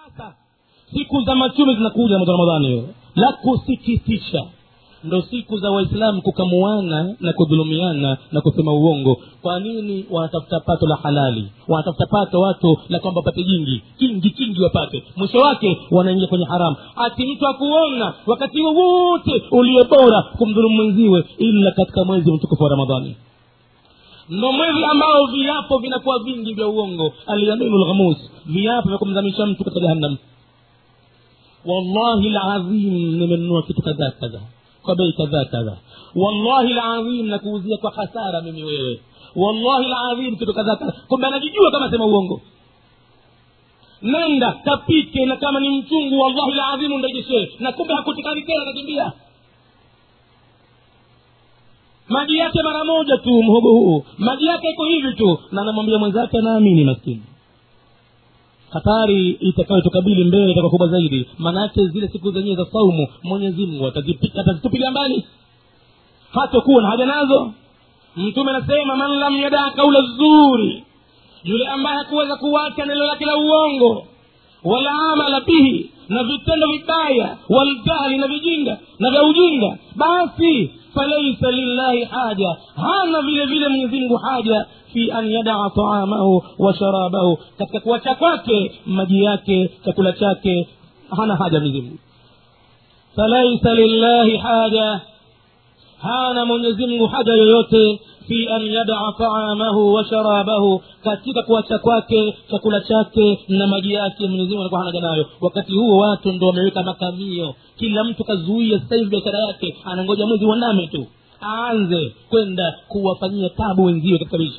sasa siku za machumi zinakuja mwezi wa ramadhani hiyo la kusikitisha ndo siku za waislamu kukamuana na kudhulumiana na kusema uongo kwa nini wanatafuta pato la halali wanatafuta pato watu la kwamba wapate jingi kingi kingi wapate mwisho wake wanaingia kwenye haramu ati mtu akuona wakati wowote ulio bora kumdhulumu mwenziwe ila katika mwezi mtukufu wa ramadhani ndo mwezi ambao viapo vinakuwa vingi vya uongo alyaminu lghamus viapo vya kumzamisha mtu katika jahannam wallahi lazim nimenunua kitu kadhaa kadhaa kwa bei kadhaa kadhaa wallahi ladhim nakuuzia kwa hasara mimi wewe wallahi ladhim kitu kadhaa kadhaa kumbe anajijua kama sema uongo nenda kapike na kama ni mchungu wallahi ladhimu ndejeshee na kumbe hakutikani tena kakimbia maji yake mara moja tu mhogo huu maji yake iko hivi tu na anamwambia mwenzake anaamini maskini hatari itakayotukabili mbele itakuwa kubwa zaidi maanaake zile siku zenyewe za saumu mwenyezi mungu atazipika atazitupilia mbali hatakuwa na haja nazo mtume anasema man lam yadaa kaula zuri yule ambaye hakuweza kuwacha neno lake la uongo wala amala bihi na vitendo vibaya waljahli na vijinga na vya ujinga basi falaisa lillahi haja hana vile vile mwenyezimngu haja fi an yadaa taamahu wa sharabahu katika kuacha kwake maji yake chakula chake hana haja mwenyezimngu falaisa lillahi haja hana mwenyezimngu haja yoyote fi an yadaa taamahu wa sharabahu katika kuacha kwake chakula chake na maji yake mwenyezimungu anakuwa hanaja nayo wakati huo watu ndo wameweka makamio kila mtu kazuia sasa hivi biashara yake anangoja mwezi waname tu aanze kwenda kuwafanyia tabu wenziwe katika maisha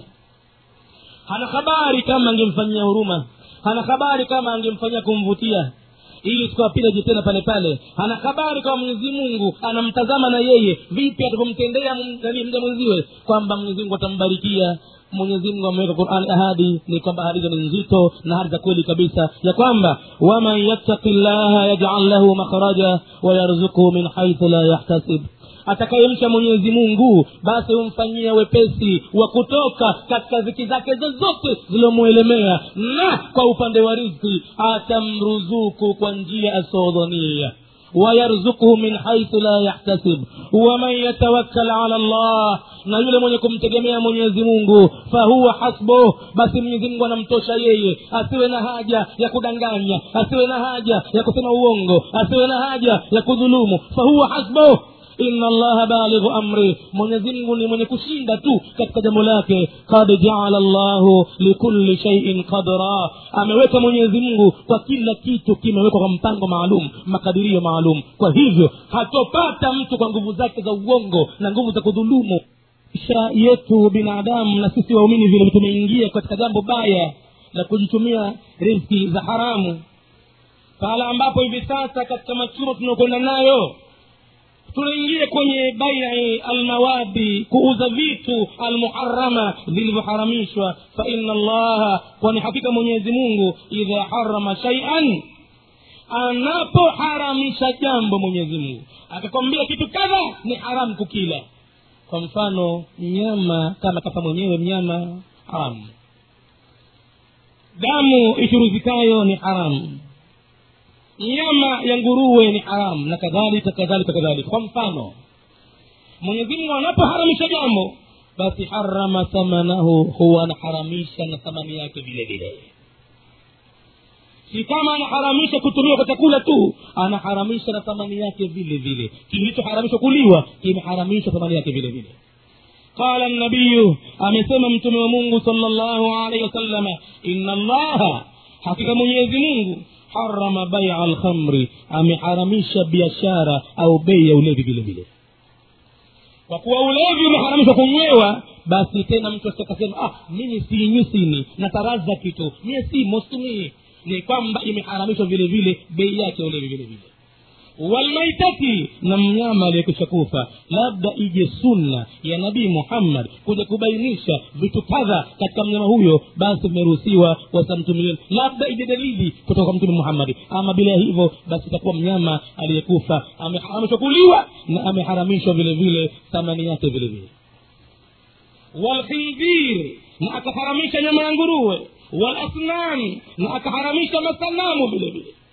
hana habari kama angemfanyia huruma hana habari kama angemfanyia kumvutia ili sikuwapile tena pale pale ana habari kama mwenyezi mungu anamtazama na yeye vipi atavyomtendea mja mwenziwe kwamba mwenyezi mungu atambarikia mwenyezi mungu ameweka qurani ahadi ni kwamba ahadi hizo ni nzito na ahadi za kweli kabisa ya kwamba waman yattaki llaha yajal lahu makhraja wayarzukuhu min haithu la yahtasib atakayemcha mwenyezi mungu basi humfanyia wepesi wa kutoka katika ziki zake zozote zilomwelemea na kwa upande wa rizki atamruzuku kwa njia asiodhania wayarzukuhu min haithu la yahtasib waman yatawakkal ala llah na yule mwenye kumtegemea mwenyezi mungu fahuwa hasbuh basi mwenyezi mungu anamtosha yeye asiwe na haja ya kudanganya asiwe na haja ya kusema uongo asiwe na haja ya kudhulumu fahuwa hasbuh inna allaha balighu amri mwenyezimngu ni mwenye kushinda tu katika jambo lake kad jaala llahu likulli shaiin qadra ameweka mwenyezi mungu kwa kila kitu kimewekwa kwa mpango maalum makadirio maalum kwa hivyo hatopata mtu kwa nguvu zake za uongo na nguvu za kudhulumu isha yetu binadamu na sisi waumini vile tumeingia katika jambo baya la kujitumia rizki za haramu pahala ambapo hivi sasa katika machumo tunaokwenda nayo tunaingia kwenye bai'i almawadi kuuza vitu almuharama vilivyoharamishwa fa inna allaha kwani hakika mwenyezi mungu idha harama shaian anapoharamisha jambo mwenyezi mungu akakwambia kitu kadha ni haramu kukila kwa mfano mnyama kama kafa mwenyewe mnyama haramu damu ichuruzikayo ni haramu nyama ya nguruwe ni haramu na kadhalika kadhalika kadhalika kwa mfano mwenyezimungu anapoharamisha jambo basi harama thamanahu huwa anaharamisha na thamani yake vile vile si kama anaharamisha kutumiwa kwa chakula tu anaharamisha na thamani yake vile vile kilichoharamishwa kuliwa kimeharamishwa thamani yake vile vile qala nabiyu amesema mtume wa mungu sala llahu alaihi wasalama ina allaha hakika mwenyezi mungu harama baia alkhamri ameharamisha biashara au bei ya ulevi vile vile kwa kuwa ulevi umeharamishwa kunywewa basi tena mtu asikasema ah mimi siinywi sini nataraza kitu mie simo situmii ni kwamba imeharamishwa vile vile bei yake ya ulevi vile vile walmaitati na mnyama aliyekwisha kufa labda ije sunna ya nabii muhammad kuja kubainisha vitu kadha katika mnyama huyo basi vimeruhusiwa wasamtumieni labda ije dalili kutoka kwa mtume muhammadi ama bila hivyo basi itakuwa mnyama aliyekufa ameharamishwa kuliwa na ameharamishwa vile vile thamani yake vile vile walkhinzir na akaharamisha nyama ya nguruwe walasnam na akaharamisha masanamu vile vile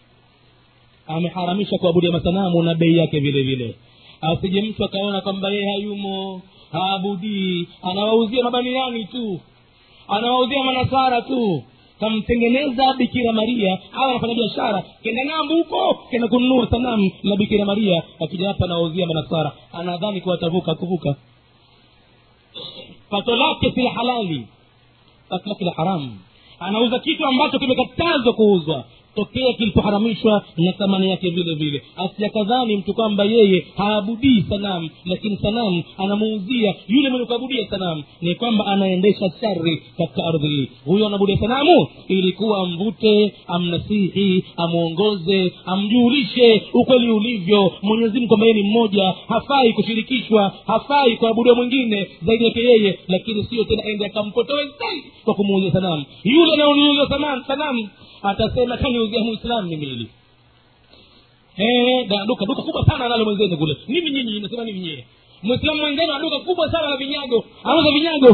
ameharamisha kuabudia masanamu na bei yake vile vile asije mtu akaona kwamba yeye hayumo haabudii anawauzia mabaniani tu anawauzia manasara tu kamtengeneza bikira maria au anafanya biashara kenda ng'ambo huko kenda kununua sanamu la bikira maria akija hapa anawauzia manasara anadhani kuwa atavuka kuvuka pato lake si la halali pato lake la haramu anauza kitu ambacho kimekatazwa kuuzwa tokea kilipoharamishwa na thamani yake vile vile asiakadhani mtu kwamba yeye haabudii sanamu lakini sanamu anamuuzia yule mwenye kuabudia sanamu ni kwamba anaendesha shari katika ardhi hii huyo anabudia sanamu ilikuwa amvute amnasihi amwongoze amjulishe ukweli ulivyo mwenyezi mungu kwamba yeye ni mmoja hafai kushirikishwa hafai kuabudiwa mwingine zaidi yake yeye lakini sio tena ende akampotoe zaidi kwa kumuuzia sanamu yule anaoniuzia sanamu sanamu atasema kaniuzia muislamu mimi hili Eh, da- duka duka kubwa sana analo mwenzenu kule nini nyinyi nasema nini nyie mwislamu mwenzenu ana duka kubwa sana la vinyago anauza vinyago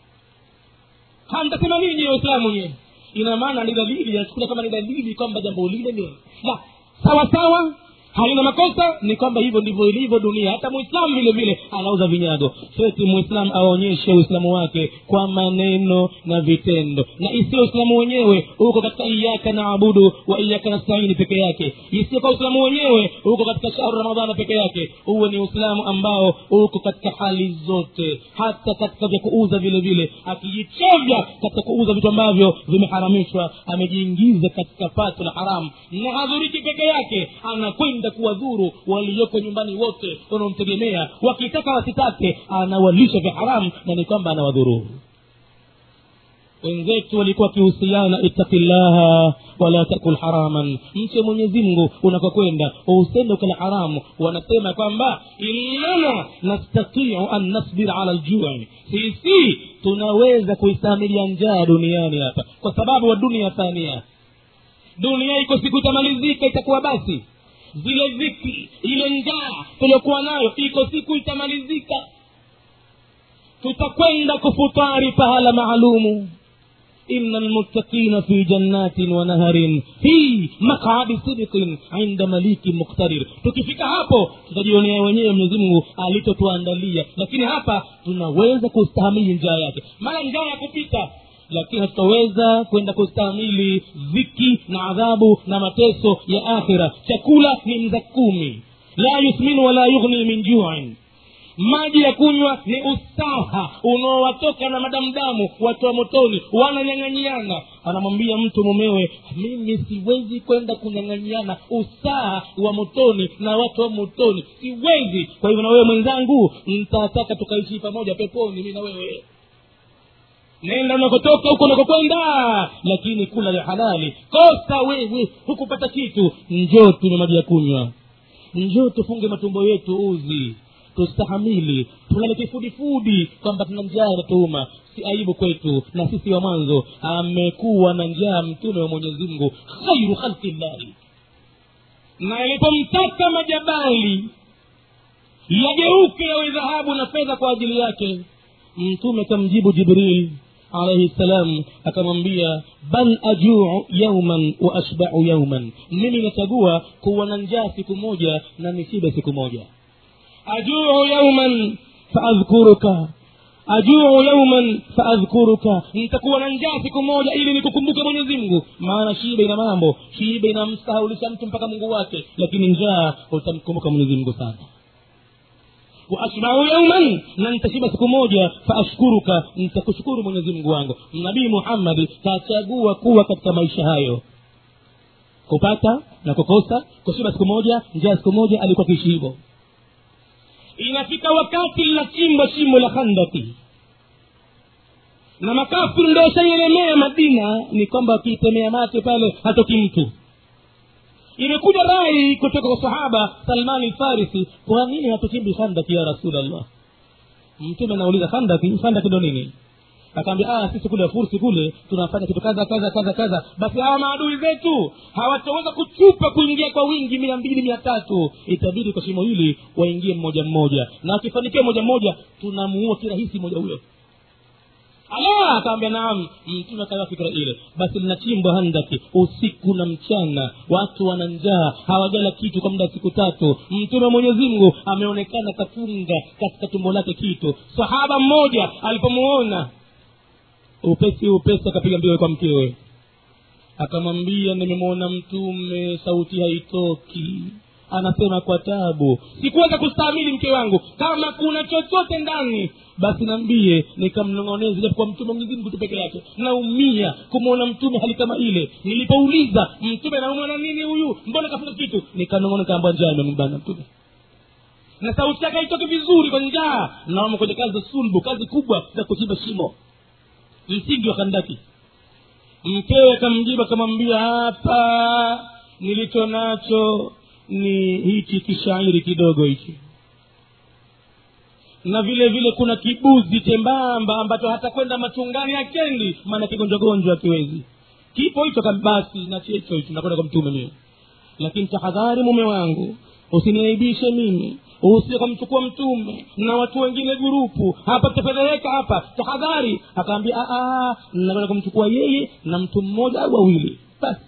hamtasema nini nyie waislamu nyie ina maana ni dalili yachukulia kama ni dalili kwamba jambo lile ni la sawa sawa halina makosa ni kwamba hivyo ndivyo ilivyo dunia hata muislamu vile vile anauza vinyago seti muislamu aonyeshe uislamu wake kwa maneno na vitendo na isiyo uislamu wenyewe uko katika iyaka naabudu wa iyaka nastaini peke yake isiyo kwa uislamu wenyewe uko katika shahru ramadhana peke yake uwe ni uislamu ambao uko katika hali zote hata katika vya kuuza vile vile akijichovya katika kuuza vitu ambavyo vimeharamishwa amejiingiza katika pato la haramu na hadhuriki peke yake anakwenda kuwadhuru walioko nyumbani wote wanaomtegemea wakitaka wasitake anawalisha vya haramu na ni kwamba anawadhuru wenzetu walikuwa wakihusiana ittaqillaha wala takul haraman mche mwenyezi mungu unakokwenda usende ukala haramu wanasema kwamba innana nastatiu an nasbira ala ljui sisi tunaweza kuistamilia njaa duniani hapa kwa sababu wa dunia thania dunia iko siku itamalizika itakuwa basi zile dhiki ile njaa tuliokuwa nayo iko siku itamalizika tutakwenda kufutari pahala maalumu ina lmuttaqina fi jannatin wa naharin fi maqadi sidiqin inda maliki muktadir tukifika hapo tutajionea wenyewe mwenyezi mungu alitotuandalia lakini hapa tunaweza kustahamili njaa yake maana njaa ya kupita lakini hatutaweza kwenda kustahamili dhiki na adhabu na mateso ya akhira chakula ni mza kumi la yusminu wala yughni min juin maji ya kunywa ni usaha unaowatoka na madamdamu watu wa motoni wananyang'anyiana anamwambia mtu mumewe mimi siwezi kwenda kunyang'anyiana usaha wa motoni na watu wa motoni siwezi kwa hivyo na wewe mwenzangu ntataka tukaishi pamoja peponi mi na wewe nenda unakotoka huko unakokwenda lakini kula ya halali kosa wewe hukupata kitu njoo tunywe maji ya kunywa njoo tufunge matumbo yetu uzi tustahamili tulale kifudifudi kwamba tuna njaa inatuuma si aibu kwetu na sisi wa mwanzo amekuwa na njaa mtume wa mwenyezi mungu khairu khalqillahi na ilipomtaka majabali yageuke yawe dhahabu na fedha kwa ajili yake mtume akamjibu jibril alaihi salam akamwambia bal ajuu yauman wa ashbau yauman mimi nachagua kuwa na njaa siku moja na nishibe siku moja ajuu yauman faadhkuruka ajuu yauman faadhkuruka nitakuwa na njaa siku moja ili nikukumbuke mwenyezi mungu maana shibe ina mambo shibe inamsahaulisha mtu mpaka mungu wake lakini njaa utamkumbuka mwenyezi mungu sana waashbau yauman na nitashiba siku moja faashkuruka nitakushukuru mwenyezi mungu wangu nabii muhammadi kachagua kuwa katika maisha hayo kupata na kukosa kushiba siku moja njaa siku moja alikuwa kiishi hivyo inafika wakati linachimbwa shimo la khandaki na makafiri ndo shaielemea madina ni kwamba wakiitemea mate pale hatoki mtu imekuja rai kutoka kwa sahaba salmani lfarisi kwa nini hatuchimbi khandaki ya rasulllah mtume anauliza khandaki khandaki ndo nini akaambia ah, sisi kule fursi kule tunafanya kitu kadha kadha kadha kadha basi hawa maadui zetu hawataweza kuchupa kuingia kwa wingi mia mbili mia tatu itabidi kwa shimo hili waingie mmoja mmoja na wakifanikiwa moja mmoja tunamuua kirahisi mmoja huyo ala akawambia naam mtume akawa fikira ile basi linachimbwa handaki usiku na mchana watu wana njaa hawajala kitu kwa muda wa siku tatu mtume wa mwenyezi mungu ameonekana kafunga katika tumbo lake kitu sahaba mmoja alipomuona upesi upesi akapiga mbio kwa mkewe akamwambia nimemwona mtume sauti haitoki anasema kwa tabu sikuweza kustahimili mke wangu kama kuna chochote ndani basi nambie nikamnong'oneza japokuwa mtume mwenyezi mungu tu peke yake naumia kumwona mtume hali kama ile nilipouliza mtume naumwa na nini huyu mbona kafunga kitu nikanong'ona kaamba njaa imembana mtume na sauti yake haitoki vizuri kwa njaa naoma kwenye kazi za sulbu kazi kubwa za kuchimba shimo msingi wa kandaki mkewe akamjibu akamwambia hapa nilicho nacho ni hichi kishairi kidogo hichi na vile vile kuna kibuzi chembamba ambacho hata kwenda machungani akendi maana kigonjwa gonjwa akiwezi kipo hicho basi na checho hicho nakwenda kwa mtume mimi lakini tahadhari mume wangu usiniaibishe mimi usije kamchukua mtume na watu wengine gurupu hapa tutapeleka hapa tahadhari akaambia nakwenda kumchukua yeye na mtu mmoja au wawili basi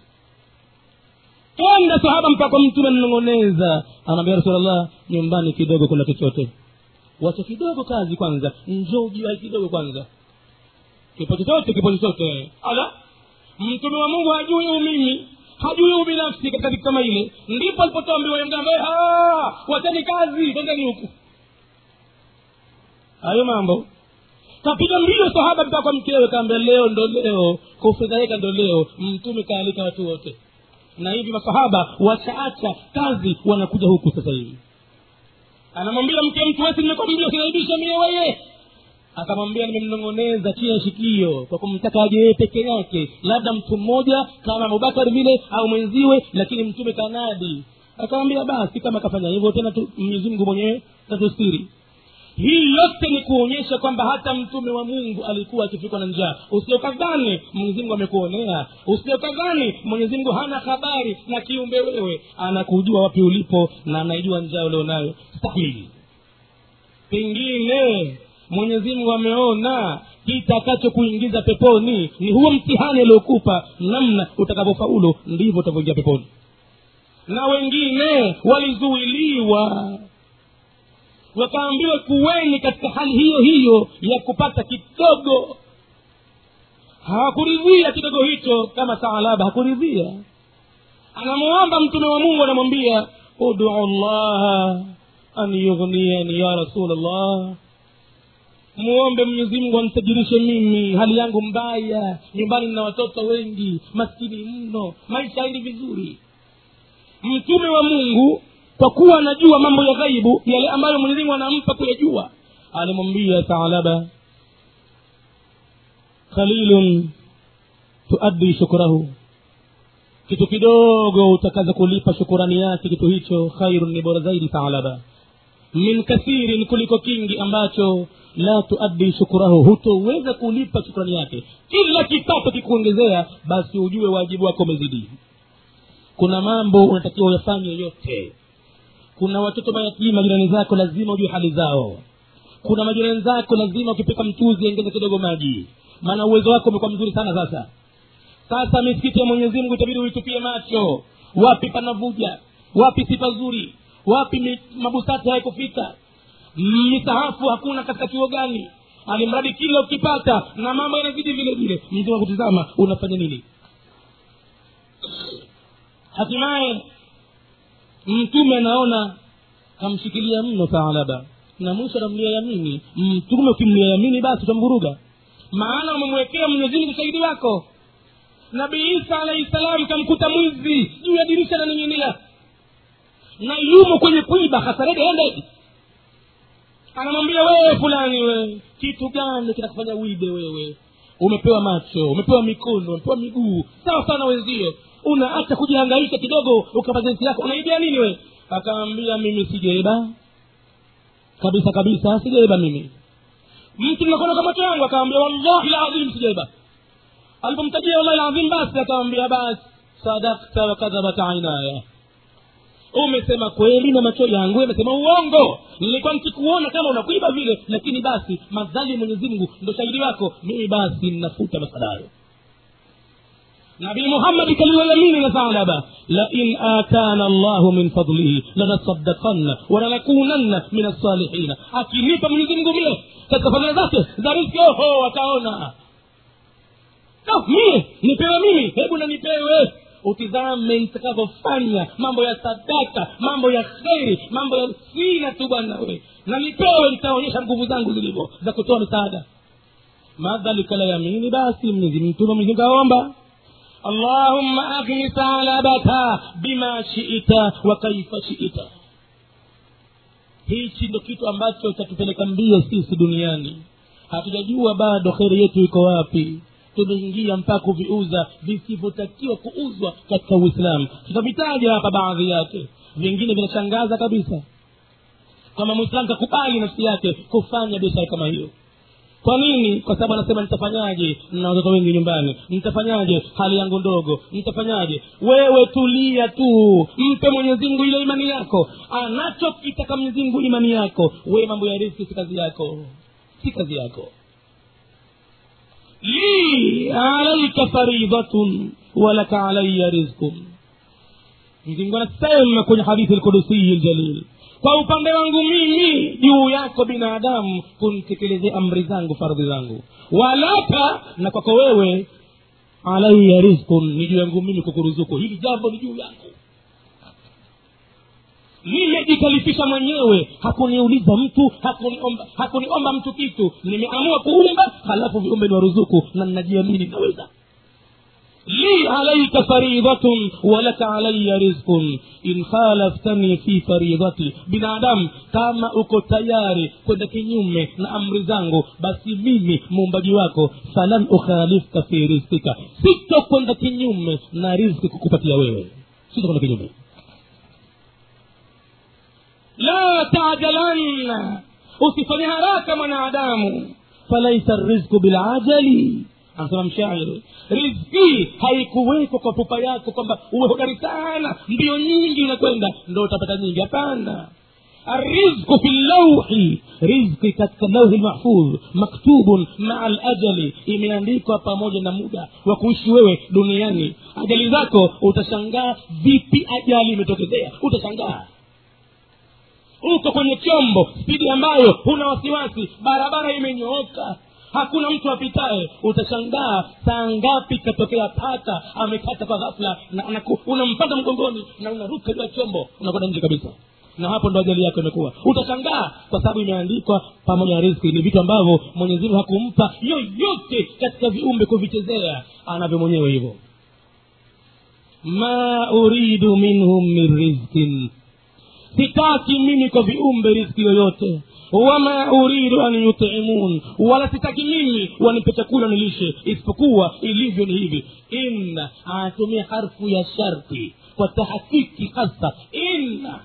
kenda sahaba mpaka mtume ananong'oneza anaambia rasulllah nyumbani kidogo kula chochote wacha kidogo kazi kwanza njoo jiwai kidogo kwanza kipo chochote kipo chochote ala mtume wa mungu hajui umimi hajui ubinafsi katika vitu kama ile ndipo alipotoambiwa mgambe wacheni kazi twendeni huku hayo mambo kapiga mbio sahaba mpaka kwa mkewe kaambia leo ndo leo kufedhahika ndo leo mtume kaalika watu wote na hivi masahaba wachaacha kazi wanakuja huku sasa hivi anamwambia mke mtu wesi nimekwambia usinaibisha mie weye akamwambia nimemnong'oneza chia shikio kwa kumtaka aje yeye peke yake labda mtu mmoja kama abubakar vile au mwenziwe lakini mtume kanadi akamwambia basi kama akafanya hivyo tena mwenyezi mungu mwenyewe tatustiri hii yote ni kuonyesha kwamba hata mtume wa mungu alikuwa akifikwa na njaa usiokadhani mwenyezimungu amekuonea usiokadhani mwenyezimungu hana habari na kiumbe wewe anakujua wapi ulipo na anaijua njaa ulionayo stahili pengine mwenyezimungu ameona kitakacho kuingiza peponi ni huo mtihani aliokupa namna utakavyofaulu ndivyo utavyoingia peponi na wengine walizuiliwa wakaambiwa kuweni katika hali hiyo hiyo ya kupata kidogo hawakuridhia kidogo hicho kama saalaba hakuridhia anamuomba mtume wa mungu anamwambia udu llaha an yughniyani ya rasul llah muombe mwenyezimngu anitajirishe mimi hali yangu mbaya nyumbani nina watoto wengi maskini mno maisha haendi vizuri mtume wa mungu kwa kuwa anajua mambo ya ghaibu yale ambayo mwenyezimungu anampa kuyajua alimwambia thalaba qalilun tuaddi shukrahu kitu kidogo utakaza kulipa shukurani yake kitu hicho khairun ni bora zaidi thalaba min kathirin kuliko kingi ambacho la tuaddi shukurahu hutoweza kulipa shukrani yake kila kipato kikuongezea basi ujue wajibu wako umezidi kuna mambo unatakiwa uyafanye yote kuna watoto mayatima jirani zako lazima ujue hali zao kuna majirani zako lazima ukipika mchuzi ongeze kidogo maji maana uwezo wako umekuwa mzuri sana sasa sasa misikiti ya mwenyezi mungu itabidi uitupie macho wapi panavuja wapi si pazuri wapi mi- mabusati haikufika misahafu hakuna katika chuo gani alimradi kila ukipata na mambo yanazidi vile vile mzima kutizama unafanya nini hatimaye mtume anaona kamshikilia mno taalaba na mwisho anamlia yamini mtume ukimlia yamini basi utamvuruga maana umemwekea mwenyezimungu shahidi wako nabii isa alahi salam kamkuta mwizi juu ya dirisha naning'inia na yumo kwenye kuiba hasarede endedi anamwambia wewe fulani wewe kitu gani kinakufanya uibe wewe umepewa macho umepewa mikono umepewa miguu sawa sana wenzio unaacha kujihangaisha kidogo ukapazenti yako unaibia nini wewe akaambia mimi sijaiba kabisa kabisa sijaiba mimi mtu nakona kwa macho yangu akaambia wallahi ladhim sijaiba alipomtajia wallahi ladhim basi akamwambia basi sadakta wakadhabat ainaya umesema kweli na macho yangu yamesema uongo nilikuwa nikikuona kama unakuiba vile lakini basi madhali ya mwenyezi mungu ndo shahidi wako mimi basi ninafuta masadayo nabii muhammadi kaliloyamini na thalaba lain atana llahu min fadlihi lanasaddakanna walanakunanna min alsalihina akinipa mwenyezi mungu mie katika fadhila zake za riski oho wakaona no, mie nipewe mimi hebu na nipewe utizame nitakavyofanya mambo ya sadaka mambo ya kheri mambo ya sina tu bwana we na nipewe nitaonyesha nguvu zangu zilivyo za kutoa misaada madhalika la yamini basi mwenyezi mtume mwenyezi kaomba allahumma aghni salabata bima shiita wa kaifa shiita hichi ndo kitu ambacho chatupeleka mbio sisi duniani hatujajua bado kheri yetu iko wapi tumeingia mpaka kuviuza visivyotakiwa kuuzwa katika uislamu tutavitaja hapa baadhi yake vingine vinashangaza kabisa kama mwislamu kakubali nafsi yake kufanya biashara kama hiyo kwa nini kwa sababu anasema nitafanyaje na watoto wengi nyumbani nitafanyaje hali yangu ndogo nitafanyaje wewe tulia tu mpe mwenyezimngu ile imani yako anachokitaka mwenyezimngu imani yako wewe mambo ya riski si kazi yako si kazi yako li alaika faridhatun walaka alaya rizqun mzingu anasema kwenye hadithi lkudusiyi ljalil kwa upande wangu mimi juu yako binadamu kunitekelezea amri zangu fardhi zangu walaka na kwako wewe alaya rizqun ni juu yangu mimi kukuruzuku hili jambo ni juu yangu nimejikalifisha mwenyewe hakuniuliza mtu hakuniomba hakuniomba mtu kitu nimeamua kuumba halafu viumbe ni waruzuku na ninajiamini naweza li alaika faridhatun walaka alaya rizqun in khalaftani fi faridhati binadamu kama uko tayari kwenda kinyume na amri zangu basi mimi muumbaji wako falan ukhalifka fi rizkika sitokwenda kinyume na rizki kukupatia wewe sitokwenda kinyume la tajalanna usifanye haraka mwanadamu falaisa rizku bilajali anasema mshairi rizki haikuwekwa kwa pupa yako kwamba uwe hodari sana mbio nyingi unakwenda ndo utapata nyingi hapana الرزق في اللوح رزق katika lauhi lmahfudh maktubun maa lajali imeandikwa pamoja na muda wa kuishi wewe duniani ajali zako utashangaa vipi ajali imetokezea utashangaa uko kwenye chombo spidi ambayo huna wasiwasi barabara imenyooka hakuna mtu apitaye utashangaa saa ngapi katokea paka amekata kwa ghafla na, na, unampata mgongoni na unaruka juu ya chombo unakwenda nje kabisa na hapo ndo ajali yako imekuwa utashangaa kwa sababu imeandikwa pamoja na riski ni vitu ambavyo mwenyezimungu hakumpa yoyote katika viumbe kuvichezea anavyo mwenyewe hivyo ma uridu minhum min rizkin sitaki mimi kwa viumbe riski yoyote wama uridu an yutimun wala sitaki mimi wanipe chakula nilishe isipokuwa ilivyo ni hivi inna anatumia harfu ya sharti kwa tahakiki hasa inna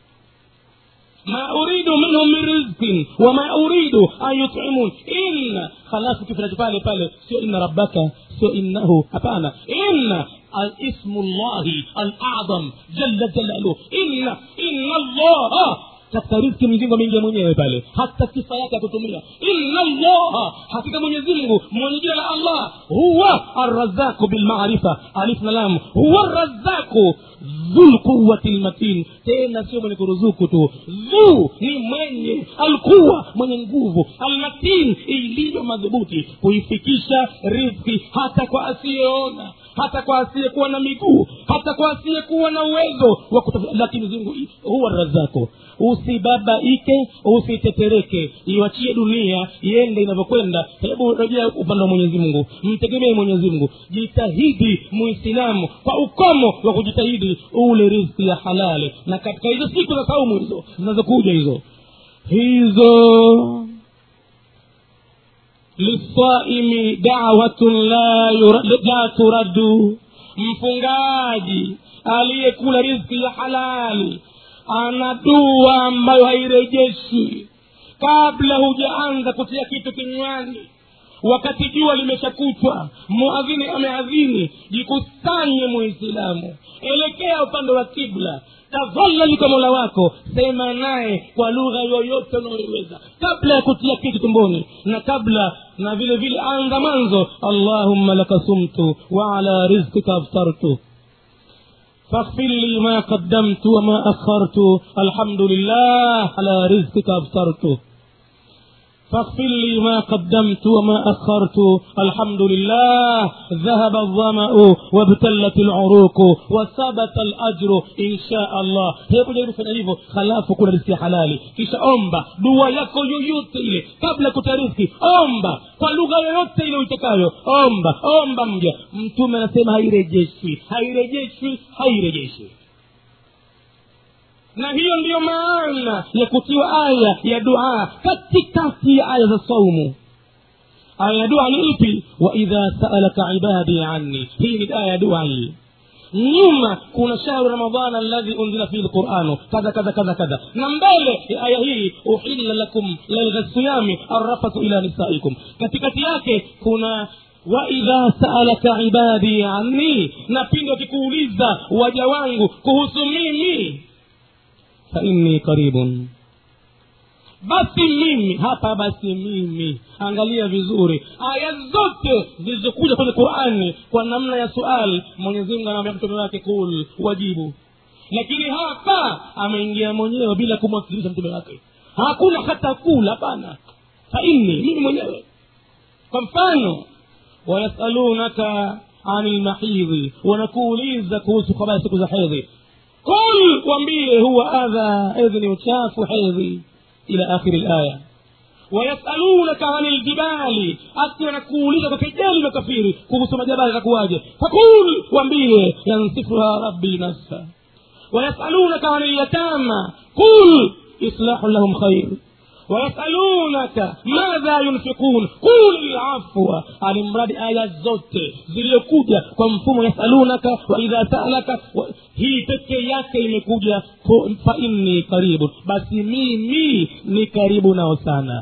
ma uridu minhum min rizqin wama uridu an yutimun inna halafu kifinacho pale pale sio inna rabbaka sio innahu hapana inna اسم الله الاعظم جل جلاله ان ان الله katika riski mwenyezimngu ameingia mwenyewe pale hata sifa yake akutumia inna allaha hakika mwenyezimngu mwenye jina la allah huwa arrazaku bilmaarifa alif na lam huwa arrazaku dhulquwati lmatin tena sio mwenye kuruzuku tu dhu ni mwenye alquwa mwenye nguvu almatin iliyo madhubuti kuifikisha rizki hata kwa asiyeona hata kwa asiyekuwa na miguu hata kwa asiyekuwa na uwezo wa lakini zungu huwa razako usibabaike usitetereke iwachie dunia iende inavyokwenda hebu rejea upande wa mwenyezi mungu mtegemee mwenyezi mungu jitahidi muislamu kwa ukomo wa kujitahidi ule rizki ya halali na katika hizo siku za saumu hizo zinazokuja hizo hizo lisaimi dawatun la, yura, la turaddu mfungaji aliyekula rizki ya halali ana dua ambayo hairejeshwi kabla hujaanza kutia kitu kinywani wakati jua limeshakutwa muadhini ameadhini jikusanye muislamu elekea upande wa kibla tadhalali kwa mola wako sema naye kwa lugha yoyote unayoiweza kabla ya kutia kitu tumboni na kabla na vile vile anza mwanzo allahumma laka sumtu wa ala rizqika aftartu فاغفر لي ما قدمت وما أخرت الحمد لله على رزقك أفطرت فاغفر لي ما قدمت وما أخرت الحمد لله ذهب الظمأ وابتلت العروق وثبت الأجر إن شاء الله hebu jaribu fanya hivyo halafu kuna riski ya halali kisha omba dua yako yoyote ile kabla kutariski omba kwa lugha yoyote ile uitakayo omba omba mja mtume anasema hairejeshwi hairejeshwi hairejeshwi na hiyo ndiyo maana ya kutiwa aya ya dua katikati ya aya za saumu aya ya dua ni ipi waidha saalaka ibadi anni hii ni aya ya dua hii nyuma kuna shahru ramadana alladhi unzila fihi lquranu kadha kadha kadha kadha na mbele ya aya hii uhilla lakum lailha siyami arrafathu ila nisaikum katikati yake kuna waidha saalaka ibadi anni na pindi wakikuuliza waja wangu kuhusu mimi fainni karibun basi mimi hapa basi mimi angalia vizuri aya zote zilizokuja kwenye qurani kwa namna ya sual mwenyezimungu anaambia mtume wake kul wajibu lakini hapa ameingia mwenyewe bila kumwakilisha mtume wake hakuna hata kula hapana fainni mimi mwenyewe kwa mfano wayasalunaka ani lmahidhi wanakuuliza kuhusu habari siku za hedhi qul wambie huwa adha hedhi ni uchafu hedhi ila akhiri laya wayasalunaka ani ljibali ati wanakuuliza kwa kejeli na kafiri kuhusu majabali takuwaje fakul wambie yansifuha rabbi nafsa wayasalunaka ani lyatama qul islahu lahum khair wayasalunaka madha yunfikun qul lafwa alimradi aya zote ziliyokuja kwa mfumo yasalunaka waidha salaka wa, hii peke yake imekuja fa inni karibun basi mimi ni karibu nao sana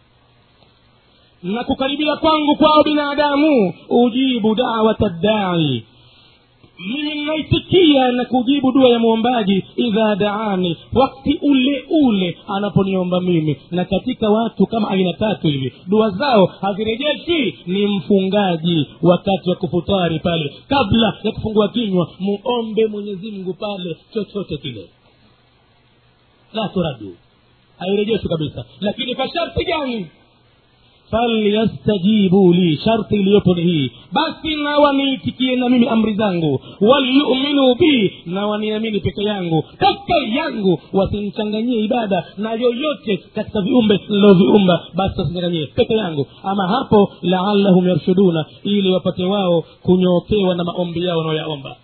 na kukaribia kwangu kwao binadamu ujibu dawata ddai mimi ninaitikia na kujibu dua ya mwombaji idha daani wakti ule ule anaponiomba mimi na katika watu kama aina tatu hivi dua zao hazirejeshi ni mfungaji wakati wa kufutari pale kabla ya kufungua kinywa muombe mwenyezi mungu pale chochote kile la turadu hairejeshwi kabisa lakini kwa sharti gani falyastajibu li sharti iliyopo ni hii basi na waniitikie na mimi amri zangu walyuminu bi na waniamini peke yangu peke yangu wasimchanganyie ibada na yoyote katika viumbe niloviumba basi wasimchanganyie peke yangu ama hapo laalahum yarshuduna ili wapate wao kunyookewa na maombi yao wanaoyaomba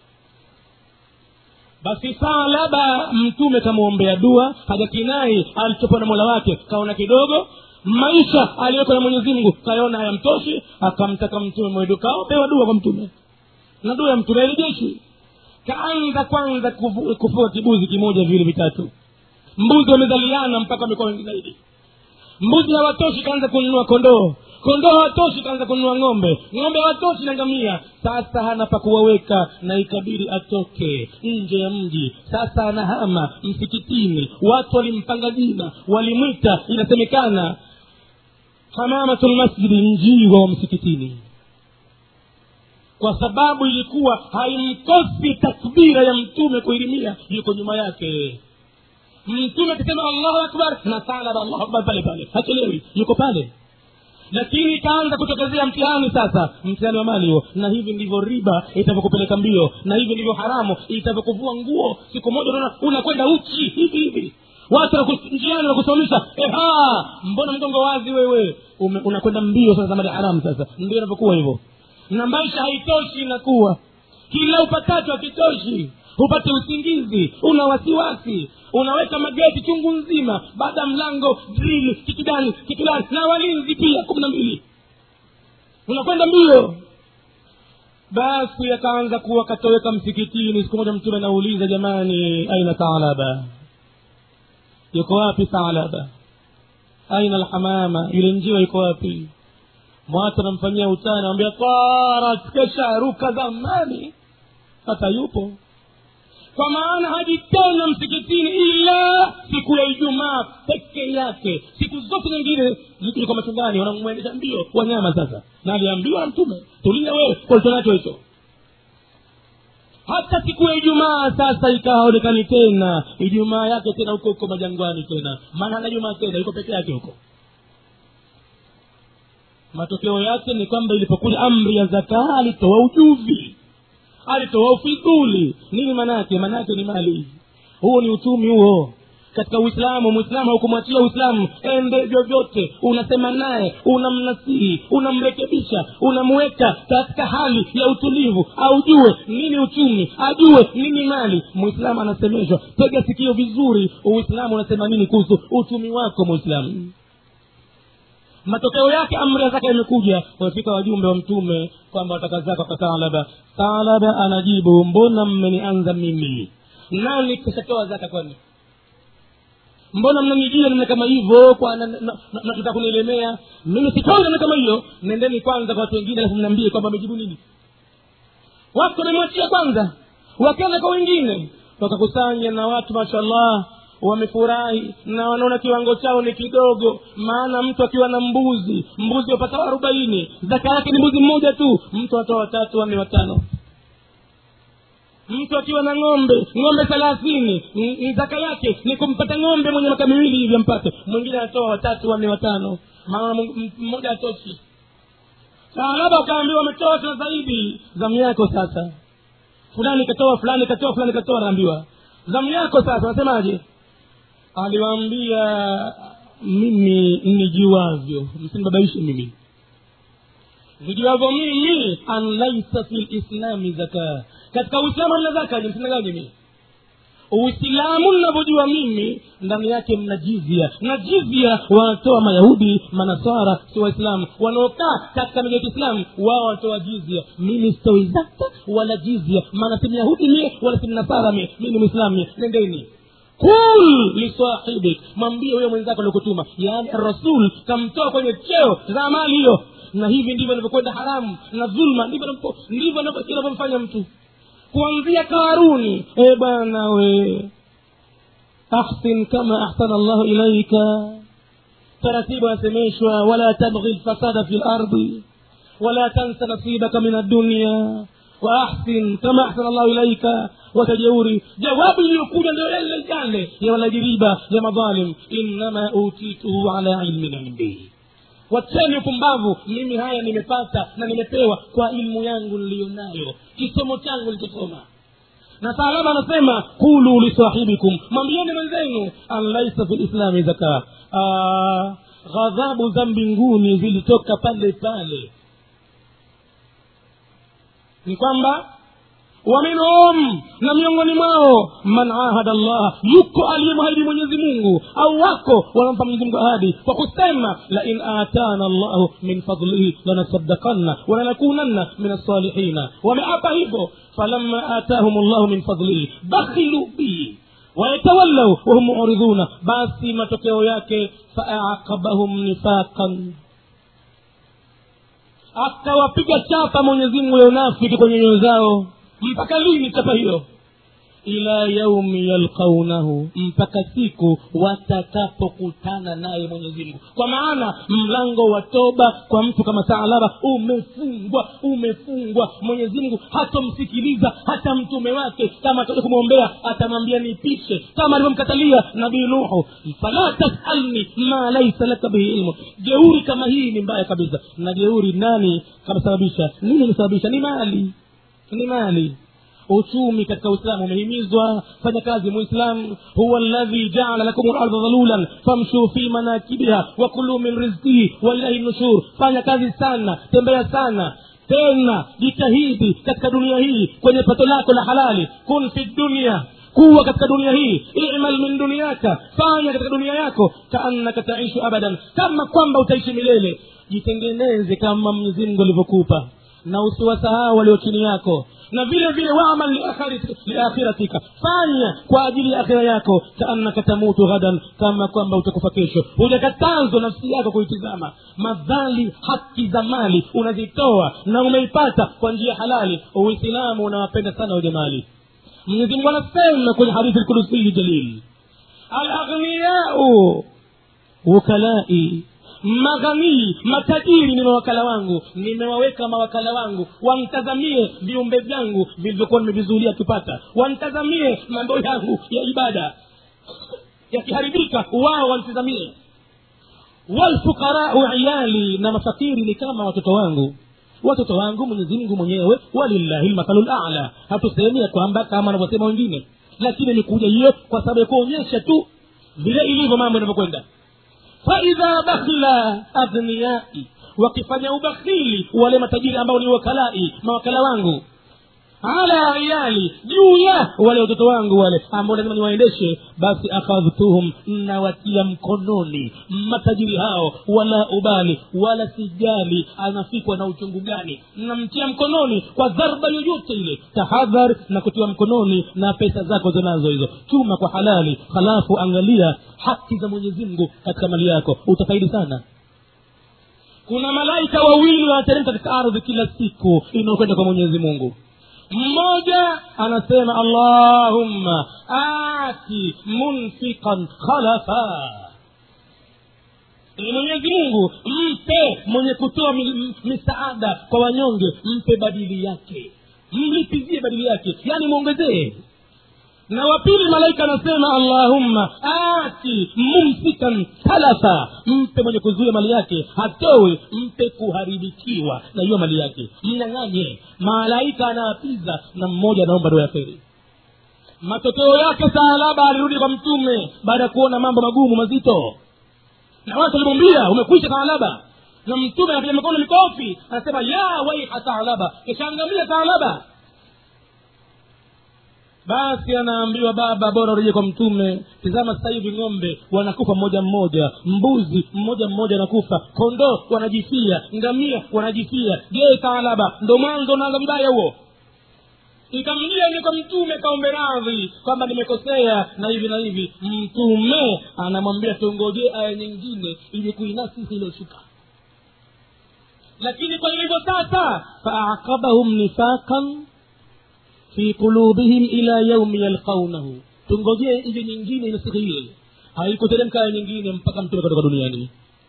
basi salaba mtume kamwombea dua hajakinai alichopewa na mola wake kaona kidogo maisha aliyoko na mwenyezi mungu kayaona hayamtoshi akamtaka mtume mwedu kaopewa dua kwa mtume na dua ya mtume hairejeshi kaanza kwanza kufu- kufua kibuzi kimoja viwili vitatu mbuzi wamezaliana mpaka wamekuwa wengi zaidi mbuzi hawatoshi kaanza kununua kondoo kondoo hawatoshi kaanza kununua ng'ombe ng'ombe hawatoshi na ngamia sasa hana pa kuwaweka na ikabidi atoke nje ya mji sasa anahama msikitini watu walimpanga jina walimwita inasemekana hamamatu lmasjidi njiwa wa msikitini kwa sababu ilikuwa haimkosi takbira ya mtume kuirimia yuko nyuma yake mtume akisema allahu akbar na salaba allahu akbar pale pale hachelewi yuko pale lakini ikaanza kutokezea mtihani sasa mtihani wa mali huo na hivi ndivyo riba itavyokupeleka mbio na hivi ndivyo haramu itavyokuvua nguo siku moja unaona unakwenda uchi hivi hivi watu wanaku- njiani wanakusomesha eha mbona mgongo wazi wewe Ume- unakwenda mbio sasa mali haramu sasa ndio inavyokuwa hivyo na maisha haitoshi inakuwa kila upatacho hakitoshi hupate usingizi una wasiwasi unaweka mageti chungu nzima baada ya mlango drili kikidani kikidani na walinzi pia kumi na mbili unakwenda mbio basi akaanza kuwa katoweka msikitini siku moja mtume anauliza jamani aina thalaba yuko wapi thalaba aina alhamama yule njiwa yuko wapi mwatu anamfanyia utani anamwambia tarat kesharuka zamani hata yupo kwa maana haji tena msikitini ila siku ya ijumaa peke yake siku zote nyingine zikija kwa machungani wanamwendesha mbio wanyama sasa na aliambiwa na mtume tulia wewe kwa ulicho nacho hicho hata siku ya ijumaa sasa ikaonekani tena ijumaa yake tena huko huko majangwani tena maana hana jumaa tena yuko peke yake huko matokeo yake ni kwamba ilipokuja amri ya zakaa alitoa ujuvi alitoa ufidhuli nini maanaake maanaake ni mali huo ni uchumi huo katika uislamu mwislamu haukumwachia uislamu ende vyovyote unasema naye unamnasihi unamrekebisha unamweka katika hali ya utulivu aujue nini uchumi ajue nini mali mwislamu anasemeshwa tega sikio vizuri uislamu unasema nini kuhusu uchumi wako mwislamu matokeo yake amri ya zaka imekuja wamefika wajumbe wa mtume kwamba wataka zaka kwa thalaba thalaba anajibu mbona mmenianza mimi nani kishatoa zaka kwani mbona mnanijia namna kama hivyo kwa nataka kunilemea mimi sitoi namna kama hiyo nendeni kwanza kwa watu wengine alafu mniambie kwamba amejibu nini watu wamemwachia kwanza wakaenda kwa wengine wakakusanya na watu mashallah wamefurahi na wanaona kiwango chao ni kidogo maana mtu akiwa na mbuzi mbuzi wapatao arobaini zaka yake ni mbuzi mmoja tu mtu atoa watatu wanne watano mtu akiwa na ng'ombe ng'ombe thelathini zaka yake ni kumpata ng'ombe mwenye maka miwili hivi ampate mwingine anatoa watatu wanne watano maana mmoja atoshi labda ukaambiwa ametoa tena zaidi zamu yako sasa fulani katoa fulani katoa fulani katoa anaambiwa zamu yako sasa unasemaje aliwaambia mimi nijuavyo msinibabaishe mimi nijuavyo mimi an laisa fi lislami zaka katika uislamu mna zaka je msinaganye mimi uislamu ninavyojua mimi ndani yake mna jizia na jizia wanatoa mayahudi manasara si waislamu wanaokaa katika miji ya kiislamu wao wanatoa jizia mimi sitoi zaka wala jizia maana si myahudi mie wala si mnasara mie mi ni mwislamu mie nendeni kul lisahibik mwambie huyo mwenzako aliokutuma yaani rasul kamtoa kwenye cheo za mali hiyo na hivi ndivyo anavyokwenda haramu na dhulma ndivyo ndivyo inavyomfanya mtu kuanzia karuni e bwana we ahsin kama ahsana llahu ilaika taratibu anasemeshwa wala tabghi lfasada fi lardi wala tansa nasibaka min addunia waahsin kama ahsana llahu ilaika watajeuri jawabu iliyokuja ndio yale yale ya walajiriba ya madhalim innama utituhu ala ilmin indi wacheni upumbavu mimi haya nimepata na nimepewa kwa ilmu yangu niliyonayo kisomo changu nilichosoma na salama anasema kulu lisahibikum mwambieni mwenzenu an laisa fi lislami zaka ghadhabu za mbinguni zilitoka pale pale ni kwamba waminhum na miongoni mwao man ahada llah yuko aliyemwahidi mwenyezi mungu au wako wanampa mwenyezi mungu ahadi kwa kusema lain atana llahu min fadlihi lanasaddakanna walanakunanna min alsalihina wameapa hivyo falama atahum llahu min fadlihi bakhilu bihi wayatawallau wahum muridhuna basi matokeo yake faaqabahum nifaqan akawapiga chapa mwenyezi mungu ya unafiki kwenye nyoyo zao mpaka lini chapa hiyo ila yaumi yalqaunahu mpaka siku watakapokutana naye mwenyezi mungu kwa maana mlango wa toba kwa mtu kama saalaba umefungwa umefungwa mwenyezi mungu hatomsikiliza hata mtume wake kama atakuja kumwombea atamwambia nipishe kama alivyomkatalia nabii nuhu fala tasalni ma laisa laka bihi ilmu jeuri kama hii ni mbaya kabisa na jeuri nani kamsababisha nini imesababisha ni mali ni mali uchumi katika uislamu umehimizwa fanya kazi muislam huwa ladhi jaala lakum larda dhalulan famshuu fi manakibiha wakuluu min rizkihi walilahi nushur fanya kazi sana tembea sana tena jitahidi katika dunia hii kwenye pato lako la halali kun fi dunia kuwa katika dunia hii imal min duniaka fanya katika dunia yako kaannaka taishu abadan kama kwamba utaishi milele jitengeneze kama mwenyezi mungu alivyokupa na usiwasahau walio chini yako na vile vile wamal liakhirati- liakhiratika fanya kwa ajili ya akhira yako kaannaka tamutu ghadan kama kwamba utakufa kesho hujakatazwa nafsi yako kuitizama madhali haki za mali unazitoa na umeipata kwa njia halali uislamu unawapenda sana wenye mali mwenyezi mungu anasema kwenye hadithi lkudusiyi jalil alaghniyau wukalai maghanii matajiri ni mawakala wangu nimewaweka mawakala wangu wamtazamie viumbe vyangu vilivyokuwa nimevizuulia kipata wamtazamie mambo yangu ya ibada yakiharibika wao wamtazamie walfuqarau iyali na mafakiri ni kama watoto wangu watoto wangu mwenyezi mungu mwenyewe walillahi lmathalu lala hatusemi ya kwamba kama anavyosema wengine lakini ni kuja hiyo kwa sababu ya kuonyesha tu vile ilivyo mambo yanavyokwenda faidha bakhila aghniyai wakifanya ubakhili wale matajiri ambao ni wakalai mawakala wangu ala iyali juu ya wale watoto wangu wale ambao lazima niwaendeshe basi akhadhtuhum nawatia mkononi matajiri hao wala ubali wala sijali anafikwa na uchungu gani namtia mkononi kwa dharba yoyote ile tahadhar na kutiwa mkononi na pesa zako zinazo hizo chuma kwa halali halafu angalia haki za mwenyezi mungu katika mali yako utafaidi sana kuna malaika wawili wanateremka katika ardhi kila siku inayokwenda kwa mwenyezi mungu mmoja anasema allahumma ati munfiqan khalafa Ee mwenyezi mungu mpe mwenye kutoa mi- m- misaada kwa wanyonge mpe badili yake mlipizie badili yake yaani mwongezee na wa pili malaika anasema allahumma ati mumsikan talafa mpe mwenye kuzuia mali yake hatowe mpe kuharibikiwa na hiyo mali yake mnyang'anye malaika anaapiza na mmoja anaomba dua ya kheri matokeo yake saalaba alirudi kwa mtume baada ya kuona mambo magumu mazito na watu walimwambia umekwisha taalaba na mtume anapiga mikono mikofi anasema ya waiha taalaba kishaangamia taalaba basi anaambiwa baba bora urejee kwa mtume tizama sasa hivi ng'ombe wanakufa mmoja mmoja mbuzi mmoja mmoja anakufa kondoo wanajifia ngamia wanajifia je taalaba ndo mwanzo unaanza mbaya huo ikamjia ni kwa mtume kaombe radhi kwamba nimekosea na hivi na hivi mtume anamwambia tungojee aya nyingine ili kuinasisi iliyoshuka lakini kwa ilivyo sasa faaqabahum nifaqan fi qulubihim ila yaumi yalqaunahu tungojee ile nyingine inasiku ile haikuteremka aya nyingine mpaka mtume katoka duniani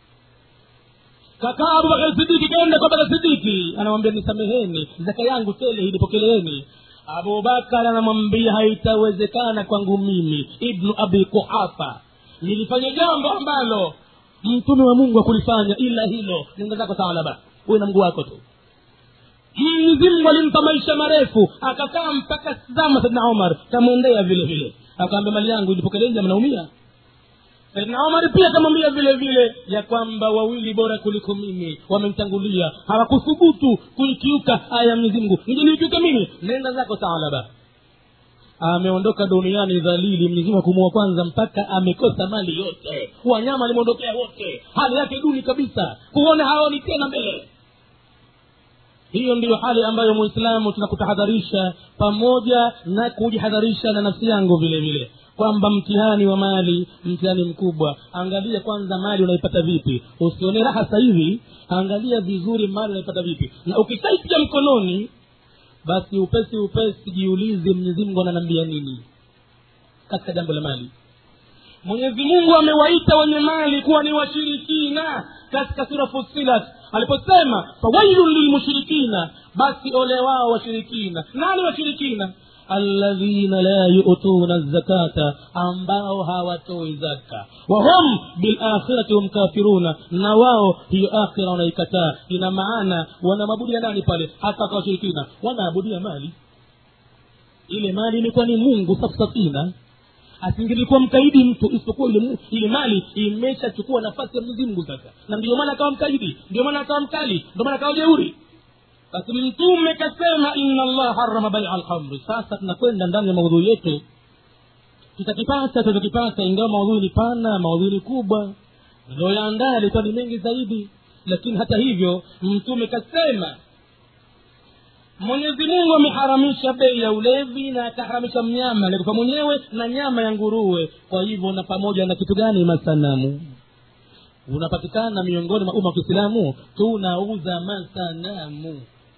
kakaa abubakar sidiki kaenda kwa bakar sidiki anamwambia nisameheni zaka yangu tele ilipokeleeni abubakar anamwambia haitawezekana kwangu mimi ibnu abi kuhafa nilifanya jambo ambalo mtume wa mungu akulifanya ila hilo nenda zako taalaba uwe na mguu wako tu mwenyezi mungu alimpa maisha marefu akakaa mpaka zama saidna omar kamwendea vile vile akaambia mali yangu ilipokeleja mnaumia saidna omar pia akamwambia vile vile ya kwamba wawili bora kuliko mimi wamemtangulia hawakuthubutu kuikiuka aya ya mwenyezi mungu nijeniikiuka mimi nenda zako taalaba ameondoka duniani dhalili mwenyezimungu akumua kwanza mpaka amekosa mali yote wanyama alimwondokea wote hali yake duni kabisa kuona haoni tena mbele hiyo ndiyo hali ambayo muislamu tunakutahadharisha pamoja na kujihadharisha na nafsi yangu vile vile kwamba mtihani wa mali mtihani mkubwa angalia kwanza mali unaipata vipi usione raha sasa hivi angalia vizuri mali unaipata vipi na ukishaitia mkononi basi upesi upesi jiulize mwenyezi mungu ananiambia nini katika jambo la mali mwenyezi mungu amewaita wenye mali kuwa ni washirikina katika sura fusilat aliposema fawailun lilmushrikina basi ole wao washirikina nani washirikina alladhina la yutuna zakata ambao hawatoi zaka wahum bilakhirati hum kafiruna na wao hiyo akhira wanaikataa ina maana wanamabudia nani pale hata kwa washirikina wanaabudia mali ile mali ilikuwa ni mungu safsafina asingelikuwa mkaidi mtu isipokuwa ile, mu- ile mali imeshachukua nafasi ya mwenyezi mungu sasa na ndio maana akawa mkaidi ndio maana akawa mkali ndio maana akawa jeuri basi mtume kasema inna allah harama baia alhamri sasa tunakwenda ndani ya maudhui yetu tutakipata tutakipata ingawa maudhui ni pana maudhui ni kubwa niliyoyaandaa yalikuwa ni mengi zaidi lakini hata hivyo mtume kasema mwenyezi mungu ameharamisha bei ya ulevi na akaharamisha mnyama alikufa mwenyewe na nyama ya nguruwe kwa hivyo na pamoja na kitu gani masanamu unapatikana miongoni mwa umma wa kiislamu tunauza masanamu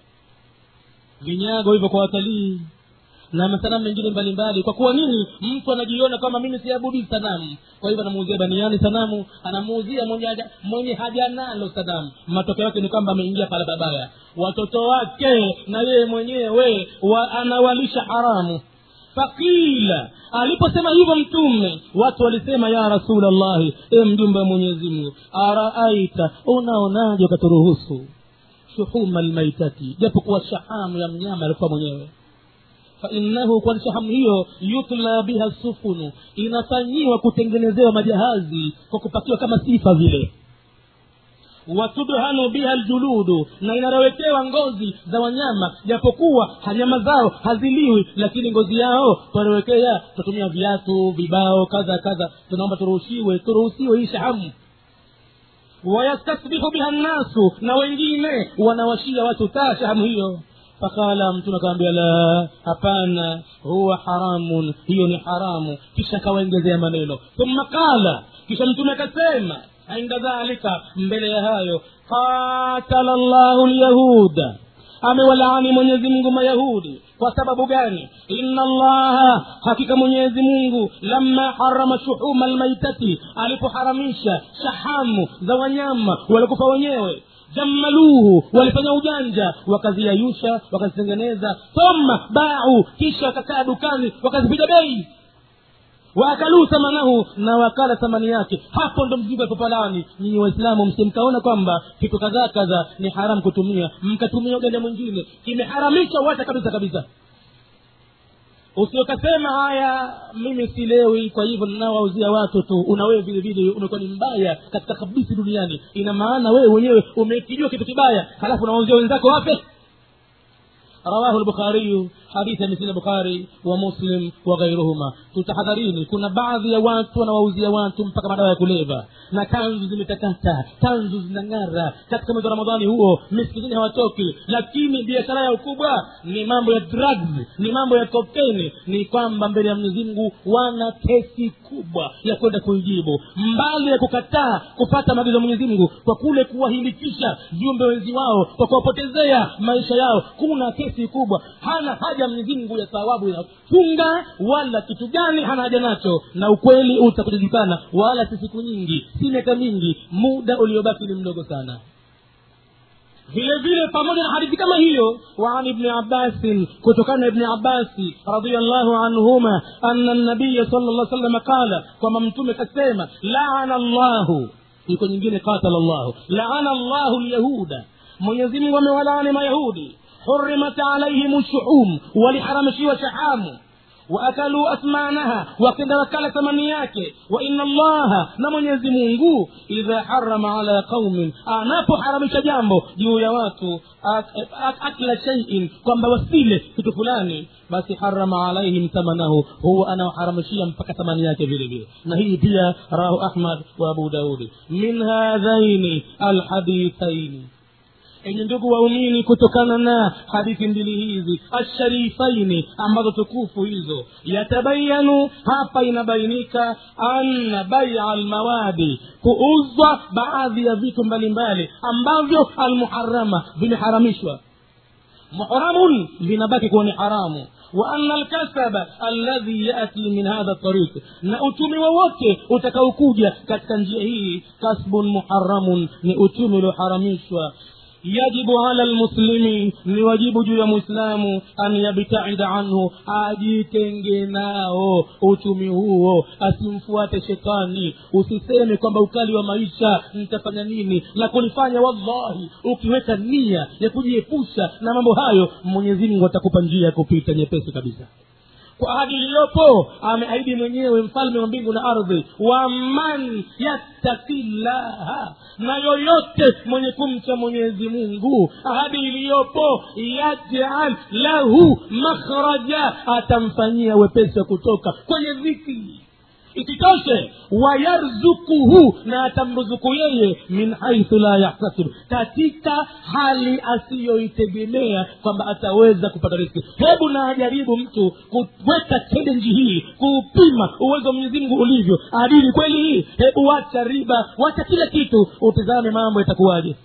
vinyago hivyo kwa watalii na masanamu mengine mbalimbali kwa kuwa nini mtu anajiona kwamba mimi siabudi sanamu kwa hivyo anamuuzia baniani sanamu anamuuzia mwenye haja, mwenye haja nalo sanamu matokeo yake ni kwamba ameingia pala babaya watoto wake na yeye mwenyewe wa, anawalisha haramu fakila aliposema hivyo mtume watu walisema ya rasulllahi e mjumbe wa mwenyezi mungu araaita unaonaje ukaturuhusu shuhuma lmaitati japokuwa shahamu ya mnyama alikuwa mwenyewe fainahu kwani shahamu hiyo yutla biha sufunu inafanyiwa kutengenezewa majahazi kwa kupakiwa kama sifa vile watudhanu biha ljuludu na inarowekewa ngozi za wanyama japokuwa nyama zao haziliwi lakini ngozi yao twanawekea tutatumia viatu vibao kadha kadha tunaomba turuhusiwe turuhusiwe hii shahamu wayastasbihu biha nnasu na wengine wanawashia watu taa shahamu hiyo fakala mtume akawambia la hapana huwa haramun hiyo ni haramu kisha akawaengezea maneno thumma qala kisha mtume akasema inda dhalika mbele ya hayo qatala llahu lyahuda amewalaani mwenyezi mungu mayahudi kwa sababu gani inna allaha hakika mwenyezi mungu lamma harama shuhuma lmaitati alipoharamisha shahamu za wanyama walikufa wenyewe jammaluhu walifanya ujanja wakaziayusha wakazitengeneza thumma bau kisha wakakaa dukani wakazipiga bei waakaluu thamanahu na wakala thamani yake hapo ndo mzigo alipopalani nyinyi waislamu msimkaona kwamba kitu kadhaa kadhaa ni haramu kutumia mkatumia uganja mwingine kimeharamisha wacha kabisa kabisa usiokasema haya mimi silewi kwa hivyo ninawauzia watu tu una wewe vile vile umekuwa ni mbaya katika kabisi duniani ina maana wewe mwenyewe umekijua kitu kibaya halafu unawauzia wenzako wape rawahu lbukhariyu hadithi ya misili bukhari wa muslim wa ghairuhuma tutahadharini kuna baadhi ya watu wanawauzia watu mpaka madawa ya kuleva na kanzu zimetakata kanzu zinang'ara katika mwezi wa ramadhani huo misikitini hawatoki lakini biashara ya ukubwa ni mambo ya drugs ni mambo ya kokeni ni kwamba mbele ya mwenyezi mungu wana kesi kubwa ya kwenda kuijibu mbali ya kukataa kupata maagizo ya mwenyezi mungu kwa kule kuwahilikisha viumbe wenzi wao kwa kuwapotezea maisha yao kuna kesi kubwa hana haja mwenyezi mungu ya thawabu ya funga wala kitu gani hana haja nacho na ukweli utakujulikana wala si siku nyingi si miaka mingi muda uliobaki ni mdogo sana vile vile pamoja na hadithi kama hiyo waan ibni abbasin kutokana na ibni abbasi radiallahu anhuma ana nabiya sala llah salama qala kwamba mtume kasema laana llahu iko nyingine qatala llahu laana llahu lyahuda mwenyezi mungu amewalaani mayahudi hurimat alaihim shuhum waliharamishiwa shahamu waakaluu asmanaha wakenda wakala thamani yake wa ina allaha na mwenyezi mungu idha harama ala qaumin anapoharamisha jambo juu ya watu ak- ak- akla shaiin kwamba wasile kitu fulani basi harama alaihim thamanahu huwa anawaharamishia mpaka thamani yake vile vile na hii pia rahu ahmad wa abu daudi min hadhaini alhadithaini enye ndugu waumini kutokana na hadithi mbili hizi asharifaini ambazo tukufu hizo yatabayanu hapa inabainika anna baia almawadi kuuzwa baadhi ya vitu mbalimbali ambavyo almuharama vimeharamishwa muhramun vinabaki kuwa ni haramu وأن الكسب الذي يأتي من هذا الطريق na uchumi wowote utakaokuja katika njia hii kasbun muharamun ni uchumi ulioharamishwa yajibu ala lmuslimi ni wajibu juu ya mwislamu an yabtaida anhu ajitenge nao uchumi huo asimfuate shetani usiseme kwamba ukali wa maisha nitafanya nini la kulifanya wallahi ukiweka nia ya kujiepusha na mambo hayo mwenyezi mungu atakupa njia ya kupita nyepesi kabisa kwa ahadi iliyopo ameahidi mwenyewe mfalme wa mbingu na ardhi waman yattakillaha na yoyote mwenye kumcha mwenyezi mungu ahadi iliyopo yajal lahu makhraja atamfanyia wepesi wa kutoka kwenye dhiki isitoshe wayarzukuhu na atamruzuku yeye min haithu la yahtasib katika hali asiyoitegemea kwamba ataweza kupata riski hebu na ajaribu mtu kuweka challenge hii kuupima uwezo wa mwenyezi mungu ulivyo adili kweli hii hebu wacha riba wacha kila kitu utizame mambo yatakuwaje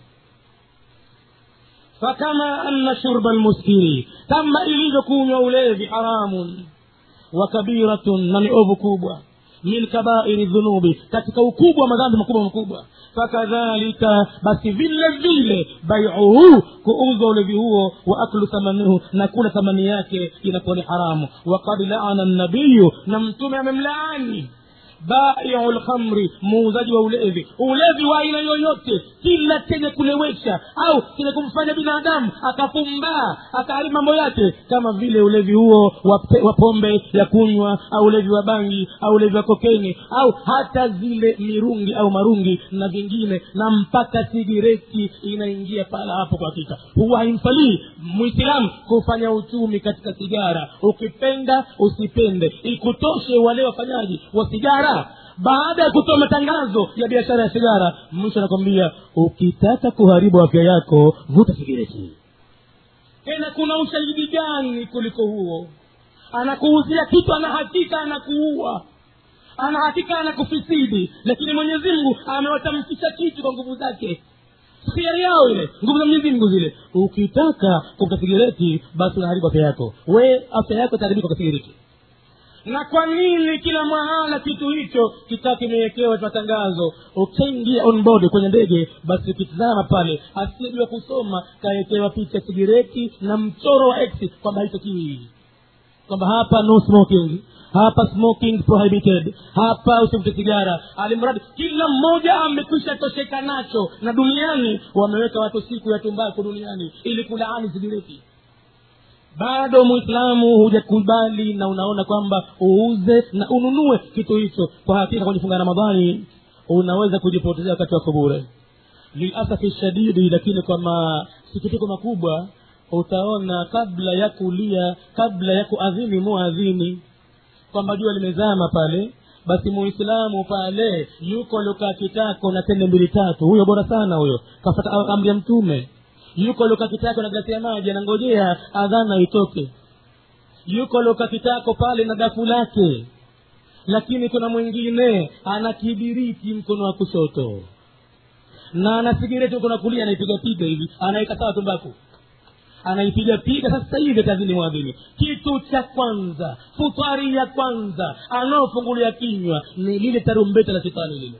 fakama anna shurba lmuskiri kama ilivyokunywa ulevi haramun wa kabiratun na ni ovu kubwa min kabairi dhunubi katika ukubwa wa madhambi makubwa makubwa fakadhalika basi vile vile baiuhu kuuzwa ulevi huo wa aklu thamanihu na kula thamani yake inakuwa ni haramu wakad laana nabiyu na mtume amemlaani baiu lkhamri muuzaji wa ulevi ulevi wa aina yoyote kila chenye kulewesha au chenye kumfanya binadamu akafumbaa akaharibu mambo yake kama vile ulevi huo wa, pe, wa pombe ya kunywa au ulevi wa bangi au ulevi wa kokeni au hata zile mirungi au marungi na vingine na mpaka sigireti inaingia pala hapo kwa hakika huwa haimfalii mwislamu kufanya uchumi katika sigara ukipenda usipende ikutoshe wale wafanyaji wa sigara baada ya kutoa matangazo ya biashara ya sigara mwisho anakwambia ukitaka kuharibu afya yako vuta sigireti tena kuna ushahidi gani kuliko huo anakuuzia kitu ana hakika anakuua ana hakika anakufisidi lakini mwenyezi mungu amewatamkisha kitu kwa nguvu zake hiari yao ile nguvu za mwenyezi mungu zile ukitaka kuvuta sigireti basi unaharibu afya yako we afya yako itaharibika kwa sigireti na kwa nini kila mahala kitu hicho kikaa kimewekewa matangazo ukiingia on board kwenye ndege basi ukitizama pale asiyejua kusoma kawekewa picha sigireti na mchoro wa x kwamba haitakiwi kwamba hapa no smoking hapa smoking prohibited hapa usivute sigara alimradi kila mmoja amekwisha tosheka nacho na duniani wameweka watu siku ya tumbaku duniani ili kulaani sigireti bado mwislamu hujakubali na unaona kwamba uuze na ununue kitu hicho kwa hakika kwenye funga ramadhani unaweza kujipotezea wakati wako bure lilasafi shadidi lakini kwa masikitiko makubwa utaona kabla ya kulia kabla ya kuadhini muadhini kwamba jua limezama pale basi muislamu pale yuko aliokaa kitako na tende mbili tatu huyo bora sana huyo kafata amri ya mtume yuko aliokaa kitako na glasi ya maji anangojea adhana itoke yuko aliokaa kitako pale na dafu lake lakini kuna mwingine ana kibiriti mkono wa kushoto na ana sigireti mkono wa kulia anaipiga piga hivi anaweka sawa tumbaku anaipiga piga sasa hivi kazini mwadhini kitu cha kwanza futari ya kwanza anaofungulia kinywa ni lile tarumbeta la shetani lile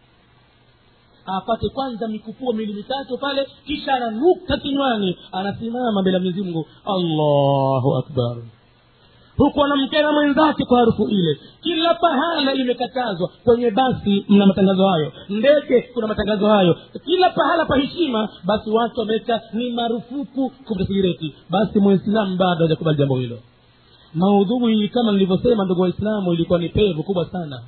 apate kwanza mikupuo mili mitatu pale kisha ananuka kinywani anasimama mbele ya mwenyezi mungu allahu akbar huku anamkera mwenzake kwa harufu ile kila pahala imekatazwa kwenye basi mna matangazo hayo ndege kuna matangazo hayo kila pahala pa heshima basi watu wameweka ni marufuku kuvuta sigireti basi mwislamu bado hajakubali jambo hilo maudhui kama nilivyosema ndugu waislamu ilikuwa ni pevu kubwa sana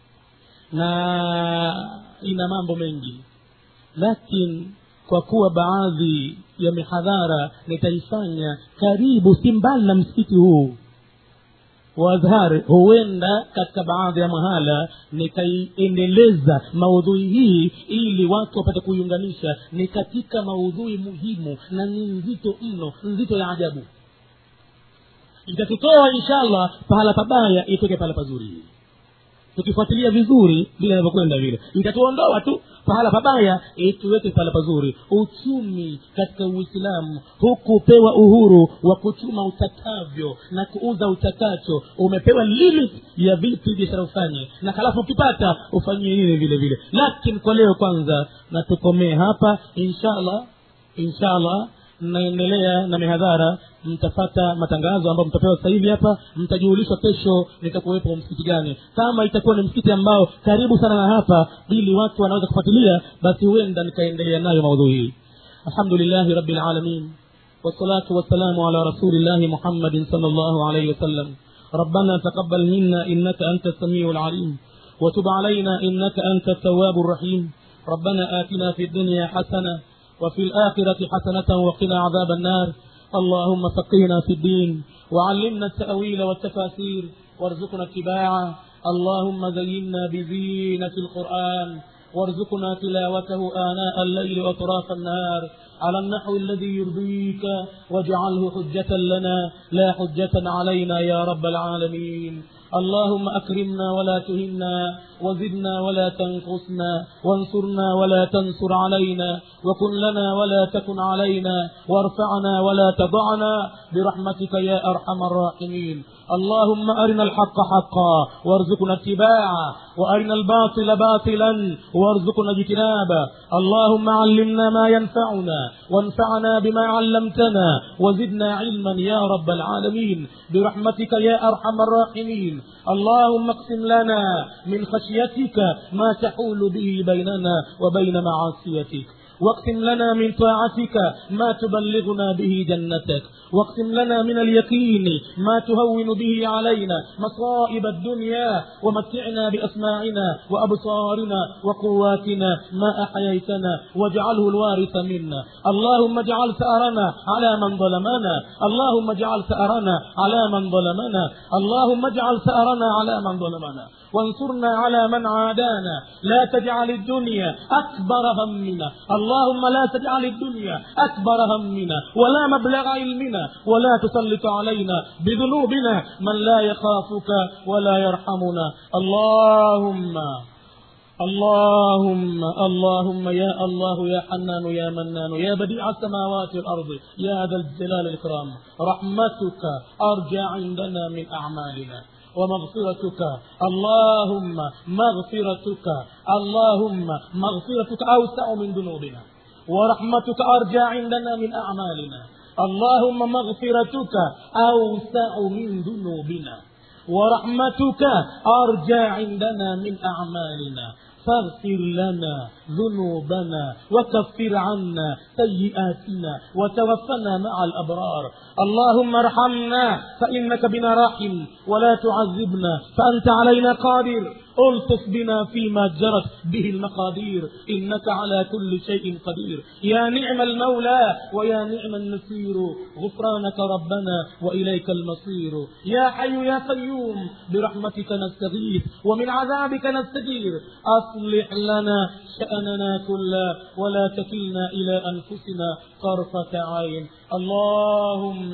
na ina mambo mengi lakini kwa kuwa baadhi ya mihadhara nitaifanya karibu si mbali na msikiti huu waadhhar huenda katika baadhi ya mahala nikaiendeleza maudhui hii ili watu wapate kuiunganisha ni katika maudhui muhimu na ni nzito mno nzito ya ajabu itatutoa inshallah pahala pabaya itoke pahala pazuri tukifuatilia vizuri vile inavyokwenda vile itatuondoa tu pahala pabaya tuweke pahala pazuri uchumi katika uislamu hukupewa uhuru wa kuchuma utakavyo na kuuza utakacho umepewa limit ya vipi biashara ufanye na halafu ukipata ufanyie nini vile vile lakini kwa leo kwanza na tukomee hapa inshallah inshallah naendelea na mihadhara mtapata matangazo ambayo mtapewa sasa hivi hapa mtajulishwa kesho nitakuwepo msikiti gani kama itakuwa ni msikiti ambao karibu sana na hapa ili watu wanaweza kufuatilia basi huenda nikaendelea nayo maudhui hii alhamdulillahi rabbil alamin والصلاة والسلام على رسول الله محمد صلى الله عليه وسلم ربنا تقبل منا إنك أنت السميع العليم وتب علينا إنك أنت التواب الرحيم ربنا آتنا في الدنيا حسنة وفي الآخرة حسنة وقنا عذاب النار اللهم فقهنا في الدين وعلمنا التأويل والتفاسير وارزقنا اتباعه اللهم زينا بزينة القرآن وارزقنا تلاوته آناء الليل وأطراف النهار على النحو الذي يرضيك واجعله حجة لنا لا حجة علينا يا رب العالمين اللهم أكرمنا ولا تهنا وزدنا ولا تنقصنا وانصرنا ولا تنصر علينا وكن لنا ولا تكن علينا وارفعنا ولا تضعنا برحمتك يا أرحم الراحمين اللهم أرنا الحق حقا وارزقنا اتباعه وأرنا الباطل باطلا وارزقنا اجتنابه اللهم علمنا ما ينفعنا وانفعنا بما علمتنا وزدنا علما يا رب العالمين برحمتك يا أرحم الراحمين اللهم اقسم لنا من خشيتك ما تحول به بيننا وبين معاصيتك واقسم لنا من طاعتك ما تبلغنا به جنتك واقسم لنا من اليقين ما تهون به علينا مصائب الدنيا ومتعنا بأسماعنا وأبصارنا وقواتنا ما أحييتنا واجعله الوارث منا اللهم اجعل ثأرنا على من ظلمنا اللهم اجعل ثأرنا على من ظلمنا اللهم اجعل ثأرنا على من ظلمنا وانصرنا على من عادانا لا تجعل الدنيا أكبر همنا اللهم لا تجعل الدنيا أكبر همنا ولا مبلغ علمنا ولا تسلط علينا بذنوبنا من لا يخافك ولا يرحمنا اللهم اللهم اللهم يا الله يا حنان يا منان يا بديع السماوات والأرض يا ذا الجلال الإكرام رحمتك أرجى عندنا من أعمالنا ومغفرتك اللهم مغفرتك اللهم مغفرتك أوسع من ذنوبنا ورحمتك أرجى عندنا من أعمالنا اللهم مغفرتك أوسع من ذنوبنا ورحمتك أرجى عندنا من أعمالنا فاغفر لنا ذنوبنا وكفر عنا سيئاتنا وتوفنا مع الأبرار اللهم ارحمنا فإنك بنا راحم ولا تعذبنا فأنت علينا قادر الطف بنا فيما جرت به المقادير إنك على كل شيء قدير يا نعم المولى ويا نعم النصير غفرانك ربنا وإليك المصير يا حي يا قيوم برحمتك نستغيث ومن عذابك نستجير أصلح لنا شأننا كله ولا تكلنا إلى أنفسنا طرفة عين اللهم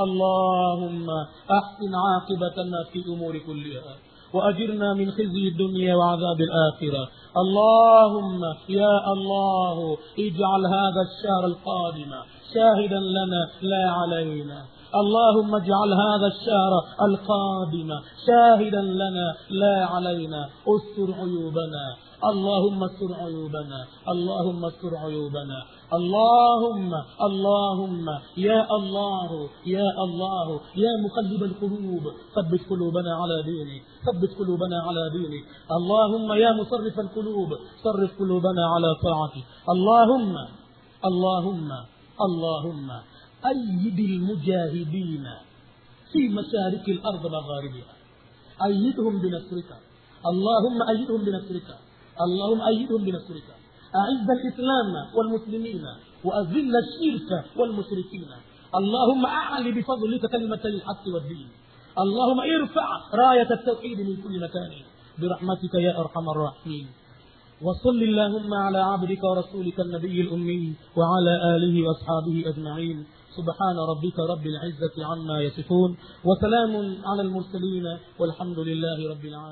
اللهم أحسن عاقبتنا في أمور كلها وأجرنا من خزي الدنيا وعذاب الآخرة اللهم يا الله اجعل هذا الشهر القادم شاهدا لنا لا علينا اللهم اجعل هذا الشهر القادم شاهدا لنا لا علينا استر عيوبنا اللهم استر عيوبنا اللهم استر عيوبنا اللهم اللهم يا الله يا الله يا مقلب القلوب ثبت قلوبنا على دينك ثبت قلوبنا على دينك اللهم يا مصرف القلوب صرف قلوبنا على طاعتك اللهم اللهم اللهم أيد المجاهدين في مشارق الأرض مغاربها أيدهم بنصرك اللهم أيدهم بنصرك اللهم أيدهم بنصرك أعز الإسلام والمسلمين وأذل الشرك والمشركين اللهم أعلي بفضلك كلمة الحق والدين اللهم ارفع راية التوحيد من كل مكان برحمتك يا أرحم الراحمين وصل اللهم على عبدك ورسولك النبي الأمي وعلى آله وأصحابه أجمعين سبحان ربك رب العزة عما يصفون وسلام على المرسلين والحمد لله رب العالمين